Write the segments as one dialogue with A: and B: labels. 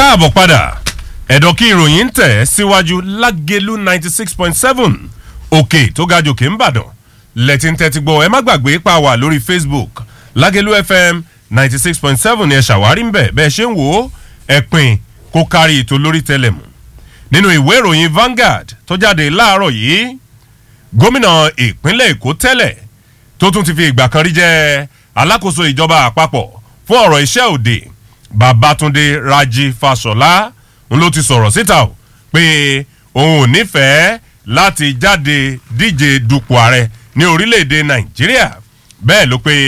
A: káàbọ̀ padà ẹ̀dọ̀ kí ìròyìn ń tẹ̀ síwájú lágẹ̀lú ninety six point seven òkè tó ga jòkè ń bàdàn lẹ́tí ń tẹ́tí gbọ́ ẹ má gbàgbé pa wà lórí facebook lágẹ̀lú fm ninety six point seven ni ẹ ṣàwárí ń bẹ̀ bẹ́ẹ̀ ṣe ń wò ó ẹ pin kó kárí ètò lórí tẹlẹmù nínú ìwé ìròyìn Vanguard tó jáde láàárọ̀ yìí gómìnà ìpínlẹ̀ èkó tẹ́lẹ̀ tó tún ti fi ìgbà kan rí jẹ́ alákòóso ìjọba àpapọ̀ fún ọ̀rọ̀ iṣẹ́ òde babatunde raji fasola ń ló ti sọ̀rọ̀ síta o pé òun ò nífẹ̀ẹ́ láti jáde díje dupò ààrẹ ní orílẹ̀-èdè nàìjíríà bẹ́ẹ̀ ló pé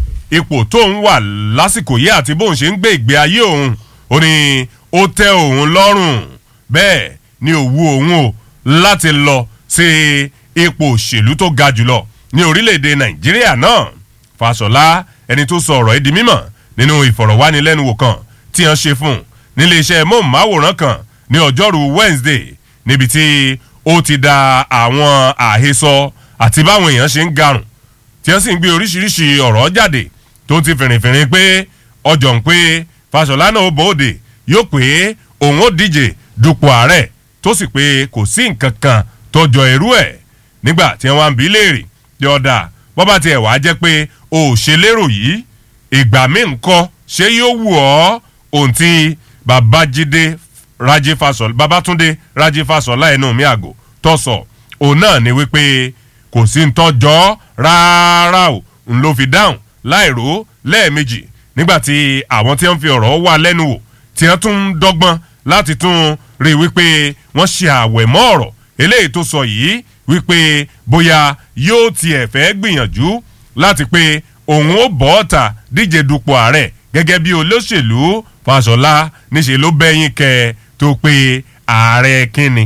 A: ipò tóun wà lásìkò yìí àti bóun ṣe ń gbé ìgbé ayé òun ó ní ó tẹ́ òun lọ́rùn bẹ́ẹ̀ ni òwú òun o láti lọ sí ipò òṣèlú tó ga jùlọ ní orílẹ̀-èdè nàìjíríà náà fasola ẹni tó sọ ọ̀rọ̀ ẹ̀ di mímọ̀ nínú ìfọ̀rọ̀wánilẹ́nuwò kan tí wọ́n ṣe fún un nílé iṣẹ́ móhùnmáwòrán kan ní ọjọ́rú Wednesday níbi tí ó ti da àwọn àhesọ àti báwọn èèyàn ṣe ń garùn tí wọ́n sì ń gbé oríṣiríṣi ọ̀rọ̀ jáde tó ti fìrìfìrì pé ọjọ́ ń pé Fáṣọlá náà bòde yóò pé òun ó díje dupò ààrẹ tó sì pé kò sí nǹkan kan tó jọ irú ẹ̀ nígbà tí wọ́n ń bi léèrè tí ọ̀dà bọ́bá tiẹ̀ wá jẹ́ pé o ò ṣe lérò yìí ìgbà míì ń kọ́ ṣé yóò wù ọ́ ohun tí babájídé rájí fasọlá babátúndé rájí fasọlá ẹnu mi àgò tọ̀sọ̀ òun náà ni wípé kò sí ntọ́jọ́ rárá o ń ló fi dáhùn láìró lẹ́ẹ̀mejì nígbà tí àwọn tí wọ́n fi ọ̀rọ̀ wà lẹ́nu wò tí wọ́n tún ń dọ́gbọ́n láti tún rí i wípé wọ́n ṣe àwẹ̀ mọ́ ọ̀rọ̀ eléyìí tó sọ yìí wípé bóyá yóò tiẹ̀ fẹ́ gbìyànjú láti pé òun ó bọ́ ọ̀tà díje dupò ààrẹ gẹ́gẹ́ bí olóṣèlú Fáṣọlá níṣẹ́ ló bẹ́yìn kẹ tó pé ààrẹ kínni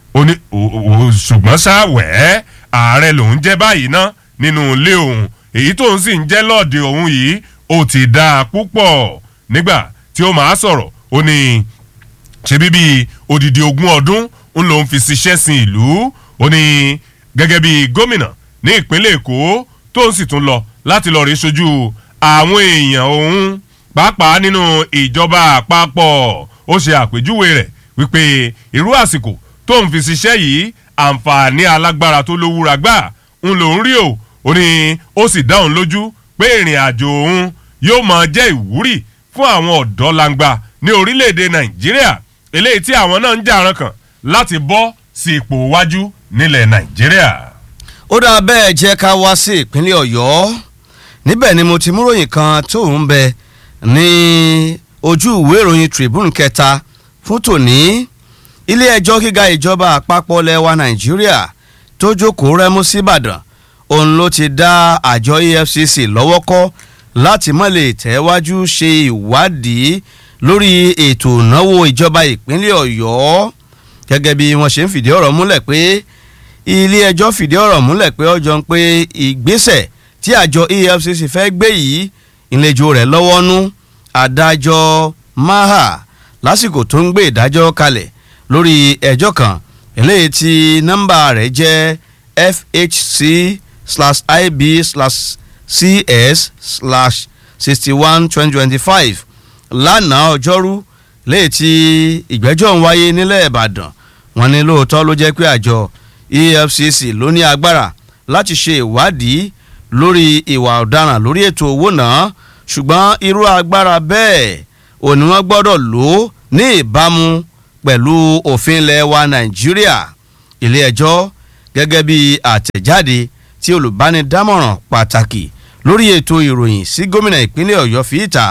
A: ṣùgbọ́n ṣáwẹ̀ ààrẹ lòún jẹ́ báyìí ná nínú ilé òun èyí tóun sì ń jẹ́ lọ́ọ̀dẹ òun yìí ó ti dáa púpọ̀ nígbà tí ó máa sọ̀rọ̀ ó ní ṣe bíbí odidi ogún ọdún ń lòún fi ṣiṣẹ́ sin ìlú ó ní gẹ́gẹ́ bí gómìnà ní ìpínlẹ̀ Èkó tóun sì tún lọ láti lọ rí sojú àwọn èèyàn òun pàápàá nínú ìjọba àpapọ̀ ó ṣe àpèjúwe rẹ̀ wípé irú àsìkò tó ń fi ṣiṣẹ́ yìí àǹfààní alágbára tó lówúra gbà ń lòún rí o ó ní ó sì dá òun lójú pé ìrìn àjò òun yóò máa jẹ́ ìwúrí fún àwọn ọ̀dọ́ langba ní orílẹ̀-èdè nàìjíríà eléyìí tí àwọn náà ń jàrán kan láti bọ́ sí ipò iwájú nílẹ̀ nàìjíríà.
B: ó dáa bẹ́ẹ̀ jẹ́ ká wá sí ìpínlẹ̀ ọ̀yọ́ níbẹ̀ ni mo ti mú ròyìn kan tó ń bẹ ní ojú ìwé ìròyìn Tribune kẹta fún tòní ilé ẹjọ́ gíga ìjọba àpapọ̀ lẹ́wà Nàìjíríà tó jókòó rẹ́mú síbàdàn òun ló ti dá àjọ EFCC lọ́wọ́ kọ́ láti má lè tẹ̀wájú ṣe ìwádìí lórí ètò ìnáwó ìjọba ìpínlẹ̀ Ọ̀yọ́ gẹ́gẹ́ bí wọ́n ṣe ń fìdí ọ̀rọ̀ múlẹ̀ pé ilé ẹjọ́ fìdí ọ̀rọ̀ múlẹ̀ pé ọjọ́ ń pé ìgbésẹ̀ tí àjọ EFCC fẹ́ gbé yìí ìlejò rẹ̀ lọ́wọ́ nú adájọ́ maha lásìkò tó ń gbé ìdájọ́ kalẹ̀ lórí ẹjọ́ kan eléyìí tí nọ́mbà rẹ̀ jẹ́ fhc slash ib slash cs slash sixty one twenty twenty five lánàá ọjọ́rú léyìí tí ìgbẹ́jọ́ ń wáyé nílẹ̀ ìbàdàn wọ́n ní lóòótọ́ ló jẹ́ pé àjọ efcc ló ní agbára láti ṣe ìwádìí lórí ìwà ọ̀daràn lórí ètò owó náà ṣùgbọ́n irú agbára bẹ́ẹ̀ ò ní wọ́n gbọ́dọ̀ lò ó ní ìbámu pẹ̀lú òfin ilẹ̀ wa nàìjíríà ilé ẹjọ́ gẹ́gẹ́ bí àtẹ̀jáde tí olùbánidámọ̀ràn pàtàkì lórí ètò ìròyìn sí gómìnà ìpínlẹ̀ ọ̀yọ́ fi ìta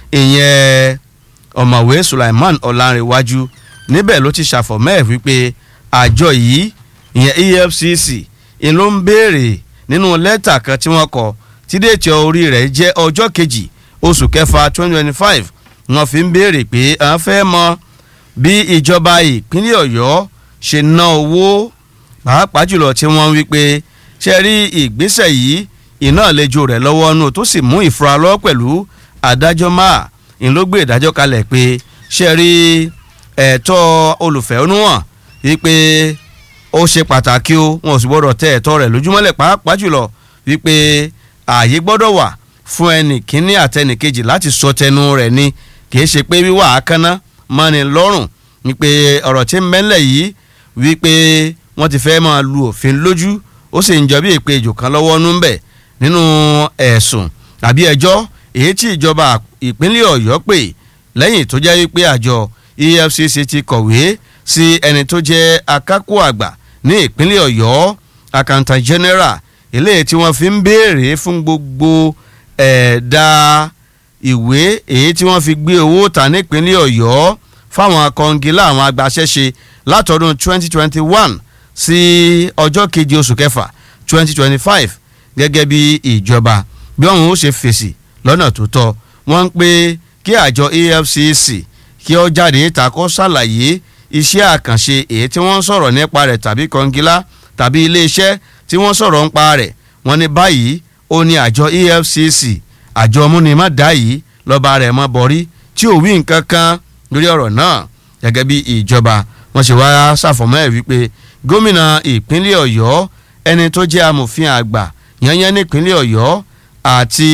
B: ìyẹn ọ̀mọ̀wé sulaiman ọ̀làǹrẹ̀wájú níbẹ̀ ló ti ṣàfọ̀mẹ́ wípé àjọ yìí ìyẹn efcc ń ló ń béèrè nínú lẹ́tà kan tí wọ́n kọ tí déètì orí rẹ̀ jẹ́ ọjọ́ kejì oṣù kẹfà twenty twenty five wọ́n fi ń béèrè pé à ń fẹ́ mọ bí ìjọba ìpínlẹ̀ ọ̀yọ́ ṣe ná owó pàápàá jùlọ tí wọ́n wí pé ṣe rí ìgbésẹ̀ yìí iná àlejò rẹ̀ lọ́wọ́ nù tó sì mú ìfura lọ́wọ́ pẹ̀lú adájọ́ máa ń ló gbé ìdájọ́ kalẹ̀ pé ṣe rí ẹ̀tọ́ olùfẹ̀hónúhàn wípé ó ṣe pàtàkì o wọn ò sì gbọ́dọ̀ tẹ ẹ̀tọ́ rẹ̀ lójúmọ́lẹ̀ pàápàá jùlọ wípé ààyè gbọ́dọ̀ wà fún ẹnì kíní àtẹnì kejì láti sọ tẹnu rẹ̀ ni kìí ṣe pé wíwà ákánná mọ́ni lọ́rùn wípé ọ̀rọ̀ tí ń mẹ́lẹ̀ yìí wípé wọ́n ti fẹ́ máa lu òfin lójú ó sì ń jọ bí èpè ìjò kan lọ́wọ́ nú bẹ̀ nínú ẹ̀sùn àbí ẹjọ́ èyí tí ìjọba ìpínlẹ̀ ọ̀yọ́ pè lẹ́yìn tó jẹ́ wípé àjọ efcc ti kọ̀wé sí ẹni tó jẹ́ akápò àgbà ní ìpínlẹ̀ ọ̀yọ́ accountant general eléyìí tí wọ́n fi ń béèrè fún gbogbo ẹ̀ẹ́dá ìwé èyí tí wọ́n fi gbé owó ta nípínlẹ̀ ọ̀yọ́ fáwọn kọngilá àwọn agbaṣẹ́ṣe látọdún 2021 sí ọjọ́ keje oṣù kẹfà 2025 gẹ́gẹ́ bí ìjọba bí wọ́n ó ṣe fèsì lọ́nà tó tọ́ wọ́n ń pé kí àjọ efcc kí ó jáde ìta kó ṣàlàyé iṣẹ́ àkànṣe èyí tí wọ́n ń sọ̀rọ̀ nípa rẹ̀ tàbí kọngilá tàbí iléeṣẹ́ tí wọ́n sọ̀rọ̀ nípa rẹ̀ wọ́n ní báyìí ó ní àjọ efcc àjọ múnimọ̀dá yìí lọ́ba rẹ̀ mọ́ bọ́rí tí ò wí nǹkan kan lórí ọ̀rọ̀ náà gẹ́gẹ́ bí ìjọba wọ́n ṣe wá ṣàfọ̀mọ́ ẹ̀ wípé gómìnà ìpínlẹ̀ ọ̀yọ́ ẹni tó jẹ́ amòfin àgbà yányán nípínlẹ̀ ọ̀yọ́ àti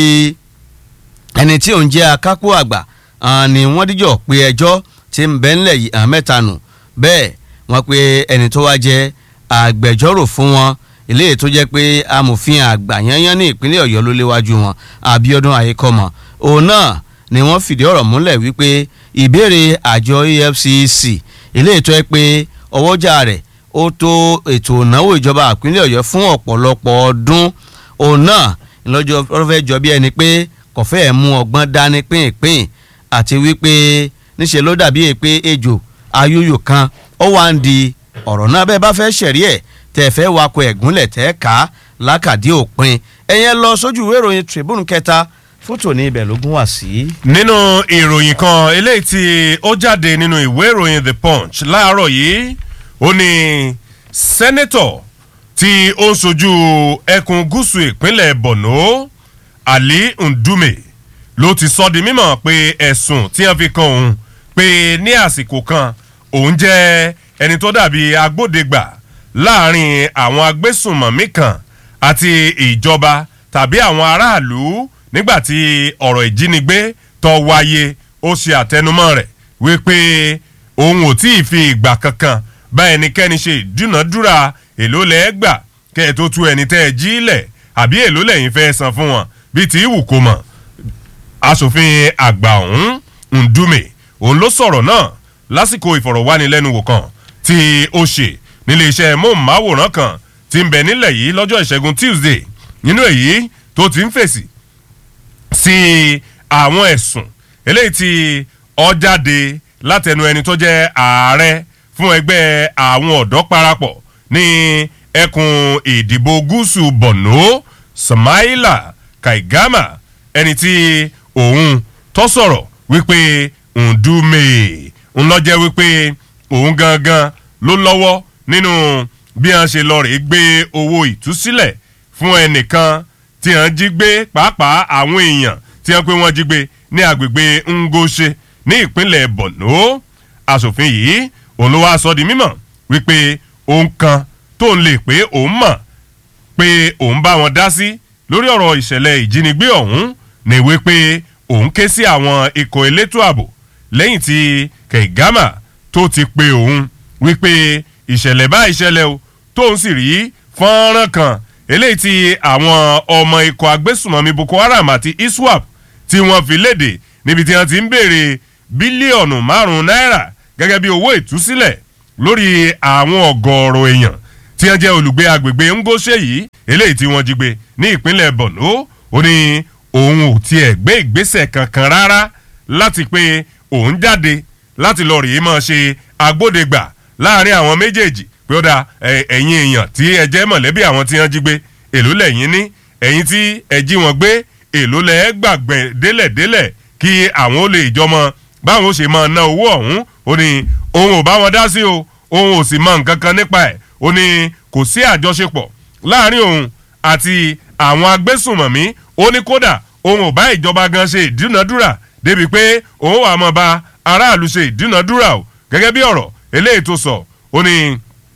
B: ẹni tí òun jẹ́ akápò àgbà ni wọ́n díjọ́ pé ẹjọ́ ti ń bẹ́ ńlẹ̀ yìí àmẹ́ta nù bẹ́ẹ̀ wọ́n pe ẹni tó wá jẹ́ agbẹjọ́rò fún wọn eléyìí tó jẹ́ pé amòfin àgbà yányán ní ìpínlẹ̀ ọ̀yọ́ ló léwájú wọn abiodun ayékọ́mọ òun náà ni wọ́n fìdí ọ̀rọ̀ múlẹ̀ wípé ìbéèrè àjọ efcc eléyìí tó yẹ pé ọwọ́jà rẹ̀ ó tó ètò ìnáwó ìjọba ìpínlẹ̀ ọ̀yọ́ fún ọ̀pọ̀lọpọ̀ ọdún òun náà lọ́jọ́ fẹ́ jọ bí ẹni pé kò fẹ́ mú ọgbọ́n dání pínpín àti wípé níṣẹ́ ló dàbí pé ejò ayúyò kan ó wá ń di ọ̀rọ̀ náà bẹ́ẹ̀ bá fẹ́ ṣẹ̀rí ẹ̀ tẹ́ fẹ́ wakọ̀ ẹ̀gúnlẹ̀ tẹ́ ká lákàdí òpin ẹ̀yẹn lọ sójú ìwé ìròyìn Tribune kẹta fótó ní ibẹ̀ lógún wá sí.
A: nínú ìròyìn kan eléyìí tí ó jáde nínú ìwé ìròyìn The Punch láàárọ̀ yìí ó ní sẹ́nẹ́tọ̀ tí ó ń sojú ẹkùn gúúsù ìpínlẹ̀ Borno Ali Ndume ló ti sọ di mímọ̀ pé ẹ̀sùn tí wọ́n fi kan òun pé ní àsìkò kan òun jẹ́ ẹni tó dàbí agbódegbà láàrin àwọn agbésùnmọ̀mí kan àti ìjọba tàbí àwọn aráàlú nígbàtí ọ̀rọ̀ ìjínigbé tó wáyé ó ṣe àtẹnumọ́ rẹ̀ wípé òun ò tí ì fi ìgbà kankan bá ẹnikẹ́ni ṣe ìdúnàdúrà èló lẹ́ẹ̀ gbà kẹ́ ẹ̀ tó tú ẹni tẹ́ ẹ jí lẹ̀ àbí èló lẹ́yìn fẹ́ san fún wọn bíi tí ìwù kò mọ̀ asòfin àgbà ọ̀hún Ndume òun ló sọ̀rọ̀ náà lásìkò ìfọ̀rọ̀wánilẹ́nuwò kan tí ó ṣe nílé iṣẹ́ móhùnmáwòrán kan tí ń bẹ nílẹ̀ yìí lọ́jọ́ ìṣẹ́gun Tuesday nínú èyí tó ti ń fèsì sí àwọn ẹ̀sùn eléyìí tí ó jáde látẹnu ẹni tó jẹ́ ààrẹ fún ẹgbẹ́ àwọn ọ̀dọ́ parapọ̀ ní ẹkùn ìdìbò gúúsù Borno Samaila Kaigama ẹni tí òun tó sọ̀rọ̀ wípé Ndume ńlọ́jẹ́ wípé òun gangan ló lọ́wọ́ nínú bí wọ́n ṣe lọ rè gbé owó ìtúsílẹ̀ fún ẹnìkan tí wọ́n jí gbé pàápàá àwọn èèyàn tí wọ́n pé wọ́n jí gbé ní agbègbè Ngoshe ní ìpínlẹ̀ Borno asòfin yìí òun ló wá sọ di mímọ̀ wípé òun kan tó ń lè pé òun mọ̀ pé òun bá wọn dá sí lórí ọ̀rọ̀ ìṣẹ̀lẹ̀ ìjínigbé ọ̀hún ní wípé òun ké sí àwọn ikọ̀ elétò ààbò lẹ́yìn tí Kẹ̀gámà tó ti pe òun wípé ìṣẹ̀lẹ̀ bá ìṣẹ̀lẹ̀ o tóun sì rí fọ́nrán kan eléyìí tí àwọn ọmọ ikọ̀ agbésùmọ̀mí Boko Haram àti ISWAP tí wọ́n fi léde níbi tí wọ́n ti ń béèrè bílíọ̀nù márùn-ún náírà gẹ́gẹ́ bí owó ìtúsílẹ̀ lórí àwọn ọ̀gọ̀ọ̀rọ̀ èèyàn tí wọ́n jẹ́ olùgbé agbègbè Ngoshe yìí eléyìí tí wọ́n jí gbé ní ìpínlẹ̀ Borno ó ní òun ò tiẹ̀ gbé ìgbésẹ̀ kankan rárá láti pé òun jáde láti lọ rèé máa ṣe agbódegbà láàrin àwọn méjèèjì pé ó da ẹ̀yin èèyàn tí ẹ jẹ́ mọ̀lẹ́bí àwọn tí wọ́n jí gbé èló lẹ́yìn ní ẹ̀yin tí ẹ jí wọn gbé èló lẹ́ gbàgbẹ́ délẹ̀délẹ̀ kí àwọn ó lè jọmọ báwọn ó ṣe máa ná owó ọ̀hún ó ní òun ò bá wọn dá sí o òun ò sì mọ nǹkan kan nípa ẹ̀ ó ní kò sí àjọṣepọ̀ láàrin òun àti àwọn agbésùnmọ̀mí ó ní kódà òun ò bá ìjọba gan ṣe ìdúnadúrà débi pé òun wà mọ́ bá aráàlú ṣe ìdúnadúrà o gẹ́gẹ́ bí ọ̀rọ̀ eléyìí tó sọ ó ní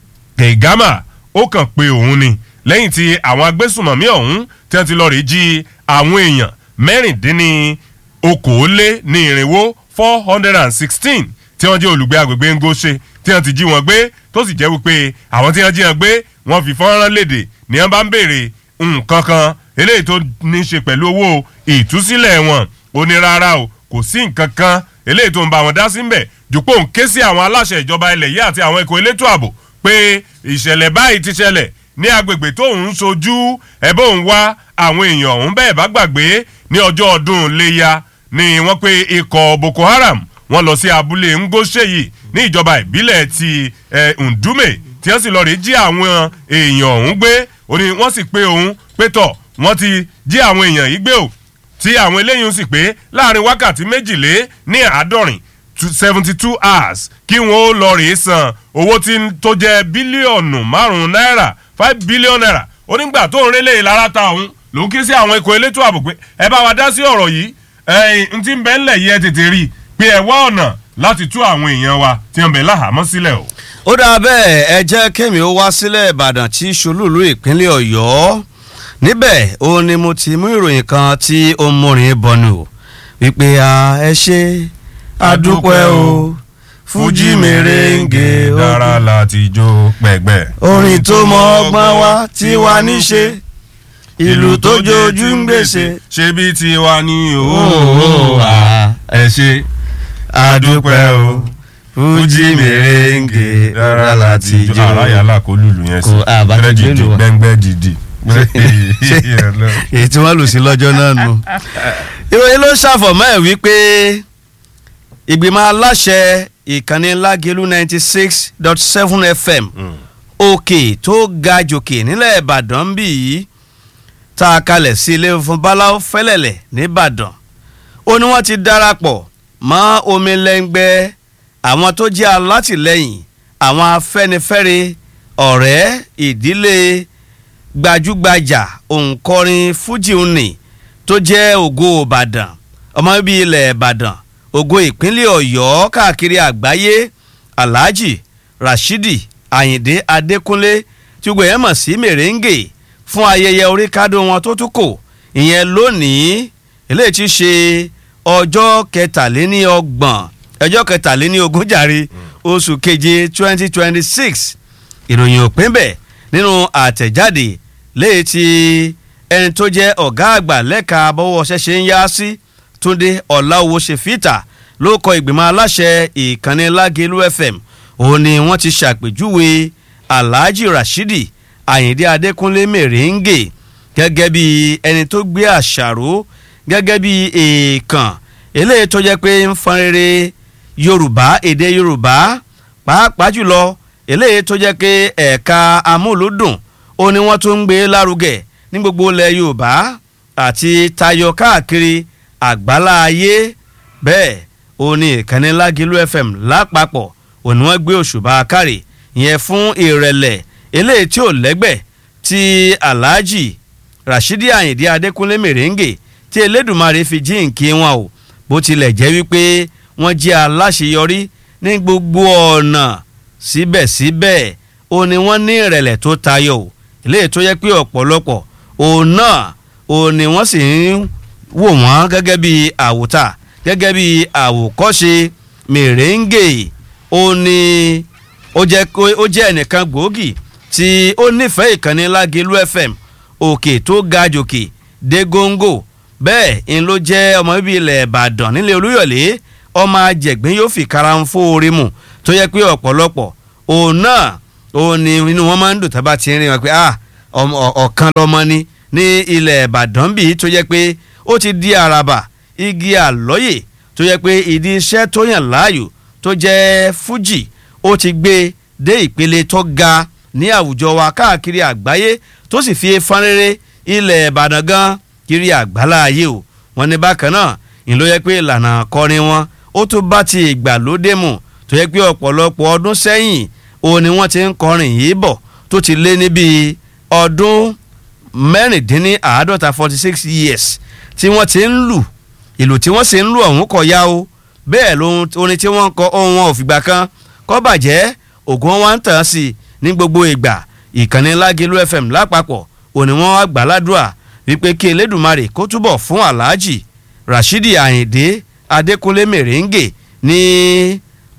A: Kẹ̀gámà ó kàn pé òun ni lẹ́yìn tí àwọn agbésùnmọ̀mí ọ̀hún tí wọ́n ti lọ rí jí àwọn èèyàn mẹ́rìndínní okòólé ní irinwó four hundred and sixteen tí wọ́n jẹ́ olùgbé agbègbè ngóṣe tí wọ́n ti jí wọn gbé tó sì jẹ́ wípé àwọn tí wọ́n jí wọn gbé wọ́n fi fọ́nrán léde ní wọ́n bá ń béèrè nǹkan kan eléyìí tó ní í ṣe pẹ̀lú owó ìtúsílẹ̀ wọn ó ní rárá o kò sí nǹkan kan eléyìí tó ń bá wọn dá sí ń bẹ̀ jùpọ̀ ń ké sí àwọn aláṣẹ ìjọba ilẹ̀ yìí àti àwọn ikọ̀ elétò ààbò pé ìṣẹ̀lẹ̀ báyìí ti ṣẹlẹ̀ ní agbègbè tó ń sojú ẹ̀bọ́ ń wá àwọn èèyàn ọ̀hún bẹ́ẹ̀ bá gbàgbé ní ọjọ́ ọdún léya ni wọ́n pe ikọ̀ boko haram wọ́n lọ sí abúlé ngóṣèyí ní ìjọba ìbílẹ̀ ti ndume tí wọ́n sì lọ rí jí àwọn èèyàn ọ̀hún gbé ó ní wọ́n sì pé òun pé tọ̀ wọ́n ti jí àwọn èèyàn yìí gbé o tí àwọn eléyìí sì pé láàrin wákàtí méjìlé ní àádọ́rin seventy two hours kí wọ́n ó lọ rèé san owó tí tó jẹ́ bílíọ̀nù márùn-ún náírà five billion naira onígbà tó ń rélé ìlara ta òun ló ń ké sí àwọn ikọ̀ elétò ààbò pé ẹ bá wa dá sí ọ̀rọ̀ yìí ẹ̀yìn n ti ń bẹ́ ńlẹ̀ yìí ẹ tètè rí i pé ẹ wá ọ̀nà láti tú àwọn èèyàn wa tí wọ́n bẹ̀ láhàámọ́ sílẹ̀ o.
B: ó dáa bẹ́ẹ̀ ẹ jẹ́ kémi ó wá sílẹ̀ ìbàdàn tí ṣolúlu ìpínlẹ̀ ọ̀yọ́ níbẹ̀ ó ní mo ti mú ìròyìn kan tí ó ń múrin bọnu wípé ẹ ṣe àdúpẹ́ o fújì mèrèǹgè
A: dára láti jó pẹ̀gbẹ́.
B: orin tó mọ ọgbọ́n wa tí wà níṣe ìlú tó jojú ń gbèsè.
A: ṣé bí tiwa ní
B: Ó,
A: òwò
B: à,
A: ẹ ṣe
B: àdúpẹ́ o fújì mèrèǹgè
A: dára láti jó. ara yàrá kó lùlù yẹn sí
B: Kò, à, bá ti
A: Gbẹ́rẹ́
B: gbé
A: dìdì
B: lù wá.
A: gbẹ́ngbẹ́ dìdì.
B: èyí tí wọ́n lù sí lọ́jọ́ náà nù. ìròyìn ló ṣàfọ̀mọ́ ẹ̀ wípé ìgbìmọ̀ aláṣẹ ìkànnì lágẹ̀lú ninety six dot seven fm òkè tó ga jòkè nílẹ̀ ìbàdàn bí yìí tá a kalẹ̀ sí ilé fún báláwo fẹ́lẹ̀lẹ̀ nìbàdàn ó ní wọ́n ti darapọ̀ mọ́ omi lẹ́ngbẹ́ àwọn tó jẹ́ alátìlẹ́yìn àwọn afẹ́nifẹ́re ọ̀rẹ́ ìdílé gbajúgbajà òǹkọrin fújì òní tó jẹ́ ògo ìbàdàn ọmọ bíbí ilẹ̀ ìbàdàn ògo ìpínlẹ̀ ọ̀yọ́ káàkiri àgbáyé alhaji rashidi ayinde adékúnlé tí gbogbo yẹn mọ̀ sí mèrèǹgè fún ayẹyẹ orí kádó wọn tó tún kò ìyẹn lónìí eléyìí ti ṣe ọjọ́ kẹtàléníọgbọ̀n ọjọ́ kẹtàléníogún jàre oṣù keje twenty twenty six ìròyìn òpin bẹ́ẹ̀ nínú àtẹ̀jáde léyìí tí ẹni tó jẹ́ ọ̀gá àgbà lẹ́ka bọ́wọ́ ṣẹ̀ṣẹ̀ ń yá sí túndé ọ̀làwọ̀ ṣèfìtà ló kọ ìgbìmọ̀ aláṣẹ ìkànnì lágẹ̀lú fm òun ni wọ́n ti ṣàpèjúwe alhaji rashidi ayinde adékúnlé mèrèǹgè gẹ́gẹ́ bí ẹni tó gbé àṣàrò gẹ́gẹ́ bí èèkàn eléyìí tó jẹ́ pé ń fọn rere yorùbá èdè yorùbá pàápàá jùlọ eléyìí tó jẹ́ pé ẹ̀ka amúlùdùn ó ní wọ́n tún ń gbé lárugẹ ní gbogbo ilẹ̀ yorùbá àti tayọ káàkiri àgbálá ayé bẹ́ẹ̀ ó ní ìkànnì lágìlú fm lápapọ̀ ó ní wọ́n gbé òṣùbà kárì yẹn fún ìrẹ̀lẹ̀ eléyìí tí ò lẹ́gbẹ̀ tí alhaji rashidi ayinde adékúnlé mèrèǹgè tí elédùnmarè fi jíǹkí wọn o bó tilẹ̀ jẹ́ wípé wọ́n jẹ́ aláṣeyọrí ní gbogbo ọ̀nà síbẹ̀síbẹ̀ ó ní wọ́n ní ìrẹ̀lẹ̀ tó tayọ o eléyìí tó yẹ pé ọ̀pọ̀lọpọ̀ òun náà ó ní wọ́n sì ń wò wọ́n gẹ́gẹ́ bí àwòtà gẹ́gẹ́ bí àwòkọ́ṣe mèrèǹgè ó ní ó jẹ́ kó- ó jẹ́ ẹnìkan gbòógì tí ó nífẹ̀ẹ́ ìkànnì lágẹ̀lú fm òkè tó ga jòkè dé góńgò bẹ́ẹ̀ ń ló jẹ́ ọmọ bíbí ilẹ̀ ìbàdàn nílẹ̀ olúyọ̀lé ọmọ ajẹ̀gbín yóò fi kára ń fóore mu tó yẹ pé ọ̀pọ̀lọpọ̀ òun náà òun ni inú wọn máa ń dùn tábà ti ń rìn wọn pé ah ọmọ- ọ̀- ọ̀kan lọmọ ni ní ilẹ̀ ìbàdàn bíi tó yẹ pé ó ti di àràbà igi àlọ́yè tó yẹ pé ìdí iṣẹ́ tó yàn láàyò tó jẹ́ fújì ó ti gbé dé ìpele tó ga ní àwùjọ wa káàkiri àgbáyé tó sì fi fanrere ilẹ̀ ìbàdàn gan kiri àgbálá ayé o wọn ní bákan náà ń ló yẹ pé ìlànà kọrin wọn ó tún bá ti ìgbàlódé mu tó yẹ pé ọ̀pọ̀lọpọ̀ ọdún sẹ́yìn òun ni wọ́n ti ń kọrin yìí bọ̀ tó ti lé níbi ọdún mẹ́rìndínláàádọ́ta forty six years tí wọ́n ti ń lù ìlù tí wọ́n sì ń lù ọ̀hún kọ̀ ya o bẹ́ẹ̀ lóhun orin tí wọ́n ń kọ ohun wọn ò fìgbà kan kọ́ bàjẹ́ ògùn wọn wá ń tàn sí i ní gbogbo ìgbà ìkànnì lágẹ̀lú fm lápapọ̀ òní wọn wá gbà ládùúà wípé kí elédùnmarè kó túbọ̀ fún aláàjì rashidi ayinde adékúnlé mèrèǹgè ní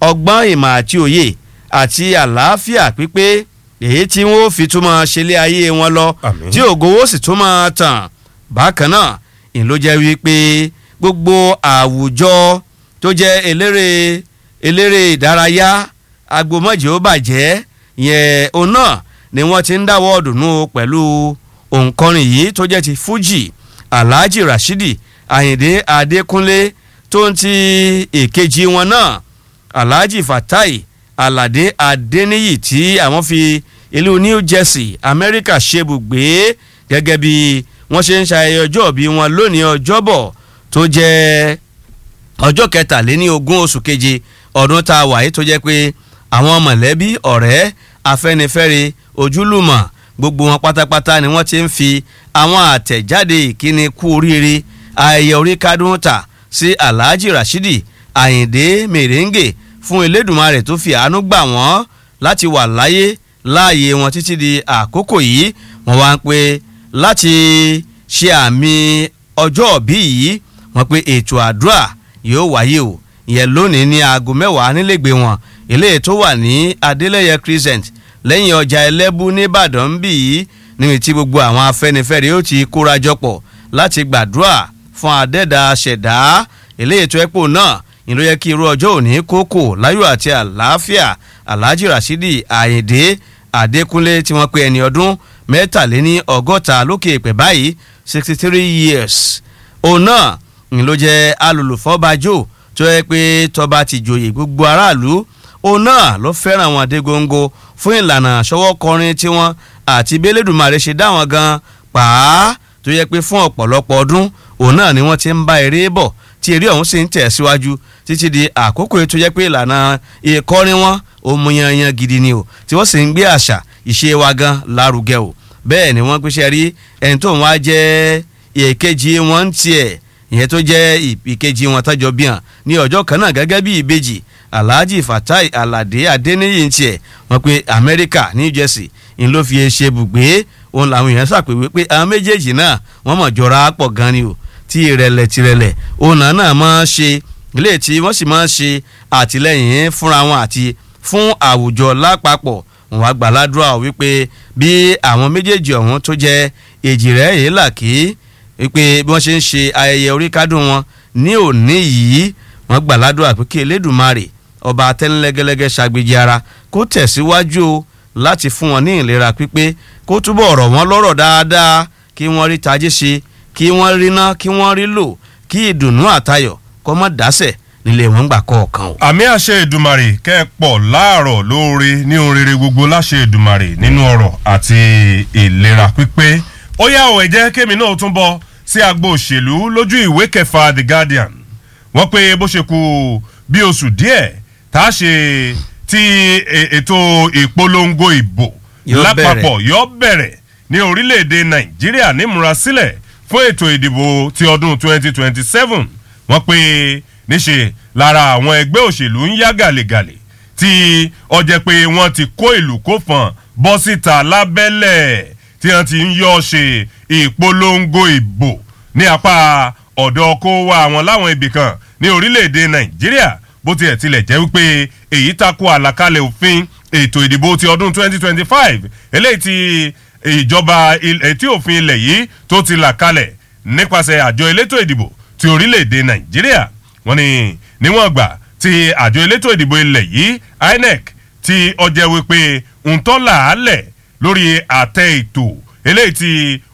B: ọgbọ́n ìmọ̀ àti òye àti àlàáfíà pípé èyí tí wọ́n fi túmọ̀ ṣẹlẹ̀ ayé wọn lọ
A: Àmín.
B: tí ògo ó sì túmọ̀ tàn bákan náà ìyẹn ló jẹ́ wípé gbogbo àwùjọ tó jẹ́ eléré eléré ìdárayá agbomọ́jì ó bàjẹ́ yẹn òun náà ni wọ́n ti ń dáwọ́ dùnú pẹ̀lú òǹkọrin yìí tó jẹ́ ti fuji alhaji rashidi ayinde adekunle tó ń ti èkejì wọn náà alhaji fatai alade adeniyi tí àwọn fi ìlú new jersey amẹ́ríkà ṣebùgbé gẹ́gẹ́ bí wọ́n ṣe ń ṣayẹyẹ ọjọ́ bí wọn lónìí ọjọ́bọ̀ tó jẹ́ ọjọ́ kẹtàléní ogún oṣù keje ọdún tá a wà yìí tó jẹ́ pé àwọn mọ̀lẹ́bí ọ̀rẹ́ afẹ́nifẹ́re ojúlùmọ̀ gbogbo wọn pátápátá ni wọ́n ti ń fi àwọn àtẹ̀jáde ìkíni kú oríire ayẹyẹ orí kádùn ta sí alhaji rashidi ayinde merengue fún elédùnmarè tó fi àánú gbà wọ́n láti wà láyé láàyè wọn títí di àkókò yìí wọ́n wá ń pè láti ṣe àmì ọjọ́ òbí yìí wọ́n pé ètò àdúrà yóò wáyé o ìyẹn lónìí ní aago mẹ́wàá nílẹ̀gbé wọn eléyìí tó wà ní adélẹ́yẹ crescent lẹ́yìn ọjà ẹlẹ́bù nìbàdàn ń bì yìí níbi tí gbogbo àwọn afẹ́nifẹ́re yóò ti kóra jọpọ̀ láti gbàdúrà fún adẹ́dà ṣẹ̀dá eléyìí tó ẹ́pò náà ìlú yẹ kí irú ọjọ́ òní kókò láyọ̀ àti àlàáfíà alhaji rasidi ayinde adékúnlé tí wọ́n pe ẹni ọdún mẹ́tàléní ọgọ́ta lókè èpè báyìí sixty three years òun náà ń ló jẹ́ alùlùfọ́bajò tó yẹ pé tọba ti joyè gbogbo aráàlú òun náà ló fẹ́ràn wọn dé góńgó fún ìlànà ṣọwọ́ kọrin tiwọn àti bẹ́lẹ́dùmarè ṣe dá wọn gan pàá tó yẹ pé fún ọ̀pọ̀lọpọ̀ ọdún òun náà ni wọ́n ti ń bá eré bọ̀ tí eré ọ̀hún sì ń tẹ̀ síwájú títí di àkókò yìí tó jẹ́ pé ìlànà ìkọrin wọn ó mú yanyan gidi ni o tí wọ́n sì ń gbé àṣà ìṣe wa gan lárugẹ o bẹ́ẹ̀ ni wọ́n pèsè rí ẹni tó ń wá jẹ́ èkejì wọn ń tiẹ̀ ìyẹn tó jẹ́ ìkejì wọn tọ́jọ́ bí hàn ní ọjọ́ kan náà gẹ́gẹ́ bí ìbejì alhaji fatai alade adeniyi ń tiẹ̀ wọ́n pe amẹ́ríkà new jersey ń ló fi ṣe bùgbé òun làwọn èèyàn ṣàpèwé pé àwọn méjèèjì náà wọ́n mọ̀ jọra pọ̀ gan ni o tí ìrẹ̀lẹ̀ tìrẹ̀lẹ̀ òun náà náà máa ń ṣe ilé tí wọ́n sì máa ń ṣe àtìlẹ́yìn fúnra wọn àti fún àwùjọ lápapọ̀ wọn wá gbàládùra wípé bí àwọn méjèèjì ọ̀hún tó jẹ́ èjì rẹ̀ èyí là kí wípé bí wọ́n ṣe ń ṣe ayẹyẹ orí kádùn wọn ní òní yìí wọ́n gbàládùra pé kí elédùnmarè ọba atẹ́nilẹ́gẹ́lẹ́gẹ́ ṣàgbéjì ara kó tẹ̀síwájú o láti fún wọn ní ìlera pípé kó túbọ̀ rọ̀ wọ́n lọ́rọ̀ dáadáa kí wọ́n rí tajé ṣe kí wọ́n rí ná kí wọ́n rí lò kí ìdùnnú àtayọ̀ kọ́ mọ́ dásẹ̀ nílé wọn gbà kọ̀ọ̀kan o.
A: àmì àṣẹ ìdùmarè kẹ́ ẹ pọ̀ láàárọ̀ lóore ní orere gbogbo láṣẹ ìdùmarè nínú ọ̀rọ̀ àti ìlera pípé ó yá ọ̀ ẹ jẹ́ kémi náà tún bọ́ sí agbo òṣèlú lójú ìwé kẹfà the guardian wọ́n pé bó ṣe kù bí oṣù díẹ̀ tá a ṣe tí ètò ìpolongo ìbò
B: Yóò
A: lápapọ̀ yóò bẹ̀rẹ̀ ní orílẹ̀-èdè nàìjíríà nímúrasílẹ̀ fún ètò ìdìbò ti ọdún 2027 wọ́n pé níṣe lára àwọn ẹgbẹ́ òṣèlú ń yá gàlégàlé tí ọjẹ́ pé wọ́n ti kó ìlú kó fọ̀n bọ́ síta lábẹ́lẹ̀ tí wọ́n ti ń yọ ṣe ìpolongo ìbò ní apá ọ̀dọ̀ kó wá àwọn láwọn ibì kan ní orílẹ̀-èdè nàìjíríà bó tiẹ̀ tilẹ̀ jẹ́ wípé èyí tako àlàkalẹ̀ òfin ètò ìdìbò ti ọdún 2025 eléyìí ti ìjọba etí òfin ilẹ̀ yìí tó ti là kalẹ̀ nípasẹ̀ àjọ elétò ìdìbò ti orílẹ̀-èdè nàìjíríà wọ́n ní níwọ̀n gbà tí àjọ elétò ìdìbò ilẹ̀ yìí inec ti ọjẹ́ wípé ń tọ́ làálẹ̀ lórí àtẹ ètò eléyìí ti